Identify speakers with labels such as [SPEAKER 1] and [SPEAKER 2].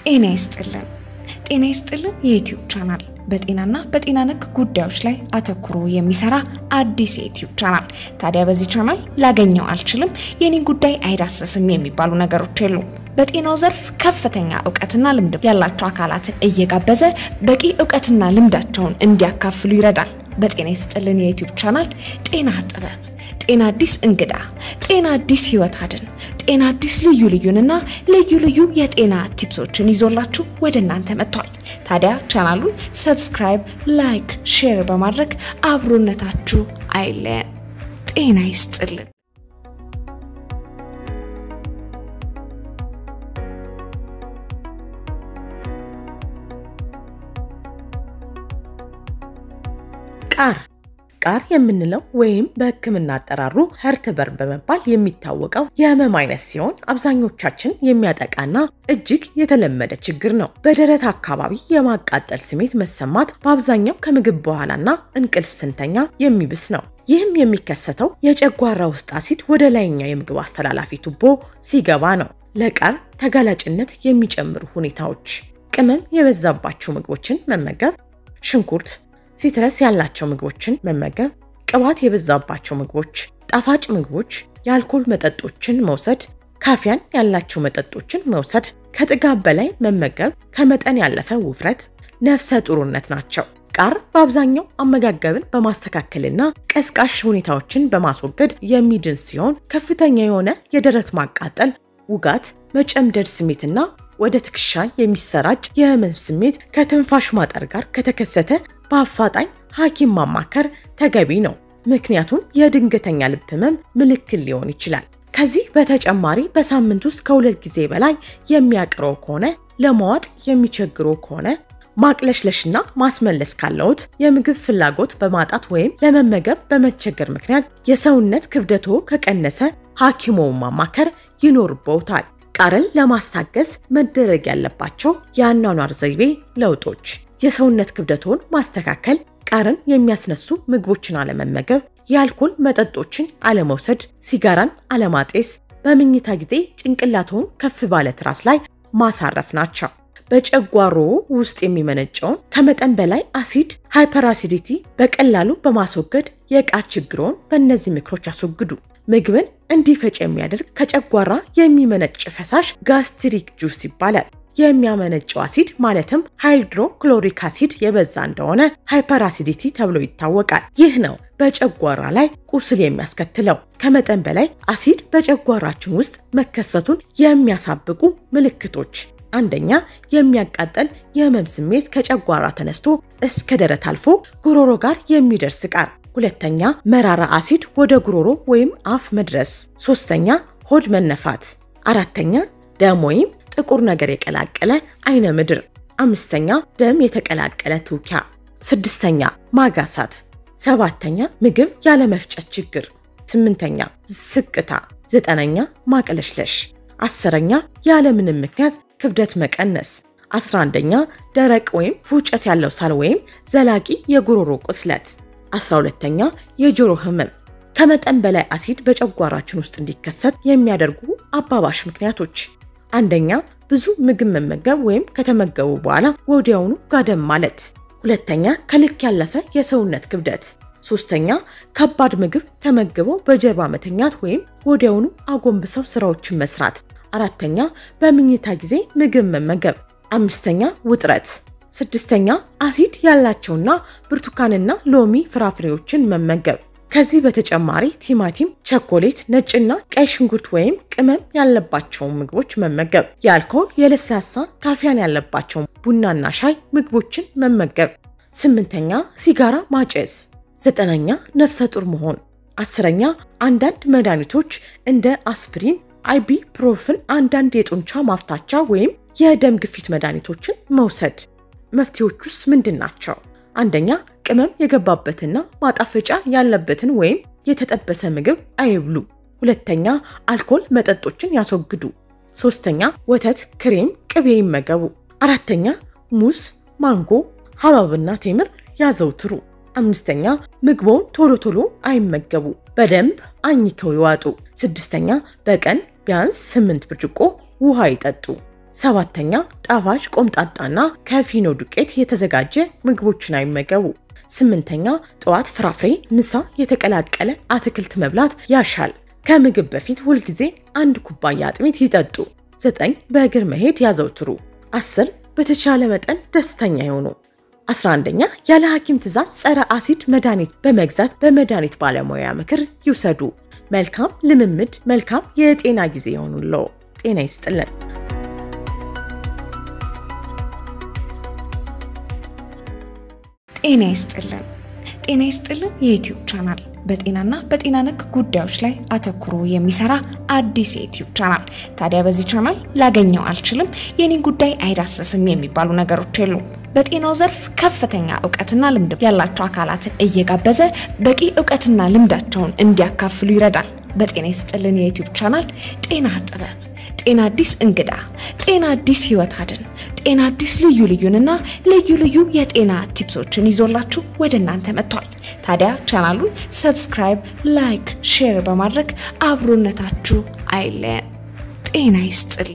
[SPEAKER 1] ጤና ይስጥልን። ጤና ይስጥልን የዩትዩብ ቻናል በጤናና በጤና ነክ ጉዳዮች ላይ አተኩሮ የሚሰራ አዲስ የዩትዩብ ቻናል። ታዲያ በዚህ ቻናል ላገኘው አልችልም፣ የኔን ጉዳይ አይዳሰስም የሚባሉ ነገሮች የሉም። በጤናው ዘርፍ ከፍተኛ እውቀትና ልምድ ያላቸው አካላትን እየጋበዘ በቂ እውቀትና ልምዳቸውን እንዲያካፍሉ ይረዳል። በጤና ይስጥልን የዩትዩብ ቻናል ጤና ጥበብ፣ ጤና አዲስ እንግዳ፣ ጤና አዲስ ህይወት አድን፣ ጤና አዲስ ልዩ ልዩንና ልዩ ልዩ የጤና ቲፕሶችን ይዞላችሁ ወደ እናንተ መጥቷል። ታዲያ ቻናሉን ሰብስክራይብ፣ ላይክ፣ ሼር በማድረግ አብሮነታችሁ አይለየን። ጤና ይስጥልን።
[SPEAKER 2] ቃር ቃር የምንለው ወይም በሕክምና አጠራሩ ሄርትበርን በመባል የሚታወቀው የህመም አይነት ሲሆን አብዛኞቻችን የሚያጠቃና እጅግ የተለመደ ችግር ነው። በደረት አካባቢ የማቃጠል ስሜት መሰማት በአብዛኛው ከምግብ በኋላና እንቅልፍ ስንተኛ የሚብስ ነው። ይህም የሚከሰተው የጨጓራ ውስጥ አሲድ ወደ ላይኛው የምግብ አስተላላፊ ቱቦ ሲገባ ነው። ለቃር ተጋላጭነት የሚጨምሩ ሁኔታዎች ቅመም የበዛባቸው ምግቦችን መመገብ፣ ሽንኩርት ሲትረስ ያላቸው ምግቦችን መመገብ፣ ቅባት የበዛባቸው ምግቦች፣ ጣፋጭ ምግቦች፣ የአልኮል መጠጦችን መውሰድ፣ ካፊያን ያላቸው መጠጦችን መውሰድ፣ ከጥጋብ በላይ መመገብ፣ ከመጠን ያለፈ ውፍረት፣ ነፍሰ ጡርነት ናቸው። ቃር በአብዛኛው አመጋገብን በማስተካከልና ቀስቃሽ ሁኔታዎችን በማስወገድ የሚድን ሲሆን ከፍተኛ የሆነ የደረት ማቃጠል፣ ውጋት፣ መጨምደድ ስሜትና ወደ ትከሻ የሚሰራጭ የህመም ስሜት ከትንፋሽ ማጠር ጋር ከተከሰተ በአፋጣኝ ሐኪም ማማከር ተገቢ ነው። ምክንያቱም የድንገተኛ ልብ ህመም ምልክት ሊሆን ይችላል። ከዚህ በተጨማሪ በሳምንት ውስጥ ከሁለት ጊዜ በላይ የሚያቅረው ከሆነ፣ ለመዋጥ የሚቸግረው ከሆነ፣ ማቅለሽለሽና ማስመለስ ካለዎት፣ የምግብ ፍላጎት በማጣት ወይም ለመመገብ በመቸገር ምክንያት የሰውነት ክብደቶ ከቀነሰ ሐኪሞውን ማማከር ይኖርብዎታል። ቃርን ለማስታገስ መደረግ ያለባቸው የአኗኗር ዘይቤ ለውጦች የሰውነት ክብደቶን ማስተካከል፣ ቃርን የሚያስነሱ ምግቦችን አለመመገብ፣ የአልኮል መጠጦችን አለመውሰድ፣ ሲጋራን አለማጤስ፣ በምኝታ ጊዜ ጭንቅላቶን ከፍ ባለ ትራስ ላይ ማሳረፍ ናቸው። በጨጓሮ ውስጥ የሚመነጨውን ከመጠን በላይ አሲድ ሃይፐርአሲዲቲ በቀላሉ በማስወገድ የቃር ችግሮን በእነዚህ ምክሮች ያስወግዱ። ምግብን እንዲፈጭ የሚያደርግ ከጨጓራ የሚመነጭ ፈሳሽ ጋስትሪክ ጁስ ይባላል። የሚያመነጨው አሲድ ማለትም ሃይድሮክሎሪክ አሲድ የበዛ እንደሆነ ሃይፐርአሲዲቲ ተብሎ ይታወቃል። ይህ ነው በጨጓራ ላይ ቁስል የሚያስከትለው። ከመጠን በላይ አሲድ በጨጓራችን ውስጥ መከሰቱን የሚያሳብቁ ምልክቶች አንደኛ፣ የሚያቃጠል የህመም ስሜት ከጨጓራ ተነስቶ እስከ ደረት አልፎ ጉሮሮ ጋር የሚደርስ ቃር። ሁለተኛ፣ መራራ አሲድ ወደ ጉሮሮ ወይም አፍ መድረስ። ሶስተኛ፣ ሆድ መነፋት። አራተኛ፣ ደም ወይም ጥቁር ነገር የቀላቀለ አይነ ምድር። አምስተኛ፣ ደም የተቀላቀለ ትውኪያ። ስድስተኛ፣ ማጋሳት። ሰባተኛ፣ ምግብ ያለመፍጨት ችግር። ስምንተኛ፣ ስቅታ። ዘጠነኛ፣ ማቅለሽለሽ። አስረኛ፣ ያለምንም ምክንያት ክብደት መቀነስ። አስራ አንደኛ፣ ደረቅ ወይም ፉጨት ያለው ሳል ወይም ዘላቂ የጉሮሮ ቁስለት። አስራ ሁለተኛ፣ የጆሮ ህመም። ከመጠን በላይ አሲድ በጨጓራችን ውስጥ እንዲከሰት የሚያደርጉ አባባሽ ምክንያቶች አንደኛ ብዙ ምግብ መመገብ ወይም ከተመገቡ በኋላ ወዲያውኑ ጋደም ማለት። ሁለተኛ ከልክ ያለፈ የሰውነት ክብደት። ሶስተኛ ከባድ ምግብ ተመግበው በጀርባ መተኛት ወይም ወዲያውኑ አጎንብሰው ስራዎችን መስራት። አራተኛ በምኝታ ጊዜ ምግብ መመገብ። አምስተኛ ውጥረት። ስድስተኛ አሲድ ያላቸውና ብርቱካንና ሎሚ ፍራፍሬዎችን መመገብ። ከዚህ በተጨማሪ ቲማቲም፣ ቸኮሌት፣ ነጭና ቀይ ሽንኩርት ወይም ቅመም ያለባቸውን ምግቦች መመገብ። የአልኮል የለስላሳ ካፊያን ያለባቸውን ቡናና ሻይ ምግቦችን መመገብ። ስምንተኛ ሲጋራ ማጨስ። ዘጠነኛ ነፍሰ ጡር መሆን። አስረኛ አንዳንድ መድኃኒቶች እንደ አስፕሪን፣ አይቢፕሮፍን፣ አንዳንድ የጡንቻ ማፍታቻ ወይም የደም ግፊት መድኃኒቶችን መውሰድ። መፍትሄዎቹስ ምንድን ናቸው? አንደኛ ቅመም የገባበትና ማጣፈጫ ያለበትን ወይም የተጠበሰ ምግብ አይብሉ። ሁለተኛ አልኮል መጠጦችን ያስወግዱ። ሶስተኛ ወተት፣ ክሬም፣ ቅቤ ይመገቡ። አራተኛ ሙዝ፣ ማንጎ፣ ሐብሐብና ቴምር ያዘውትሩ። አምስተኛ ምግቦን ቶሎ ቶሎ አይመገቡ፣ በደንብ አኝከው ይዋጡ። ስድስተኛ በቀን ቢያንስ ስምንት ብርጭቆ ውሃ ይጠጡ። ሰባተኛ ጣፋጭ ቆምጣጣና ከፊኖ ዱቄት የተዘጋጀ ምግቦችን አይመገቡ። ስምንተኛ ጠዋት ፍራፍሬ፣ ምሳ የተቀላቀለ አትክልት መብላት ያሻል። ከምግብ በፊት ሁልጊዜ አንድ ኩባያ አጥሚት ይጠጡ። ዘጠኝ በእግር መሄድ ያዘውትሩ። አስር በተቻለ መጠን ደስተኛ ይሆኑ። 11ኛ ያለ ሐኪም ትዕዛዝ ጸረ አሲድ መድኃኒት በመግዛት በመድኃኒት ባለሙያ ምክር ይውሰዱ። መልካም ልምምድ፣ መልካም የጤና ጊዜ ይሆኑለው። ጤና ይስጥልን።
[SPEAKER 1] ጤና ይስጥልን። ጤና ይስጥልን የዩቲዩብ ቻናል በጤናና በጤና ነክ ጉዳዮች ላይ አተኩሮ የሚሰራ አዲስ የዩቲዩብ ቻናል። ታዲያ በዚህ ቻናል ላገኘው አልችልም፣ የኔን ጉዳይ አይዳሰስም የሚባሉ ነገሮች የሉም። በጤናው ዘርፍ ከፍተኛ እውቀትና ልምድ ያላቸው አካላትን እየጋበዘ በቂ እውቀትና ልምዳቸውን እንዲያካፍሉ ይረዳል። በጤና ይስጥልን የዩቲዩብ ቻናል ጤና ጥበብ፣ ጤና አዲስ እንግዳ፣ ጤና አዲስ ህይወት አድን፣ ጤና አዲስ ልዩ ልዩንና ልዩ ልዩ የጤና ቲፕሶችን ይዞላችሁ ወደ እናንተ መጥቷል። ታዲያ ቻናሉን ሰብስክራይብ፣ ላይክ፣ ሼር በማድረግ አብሮነታችሁ አይለየን። ጤና ይስጥል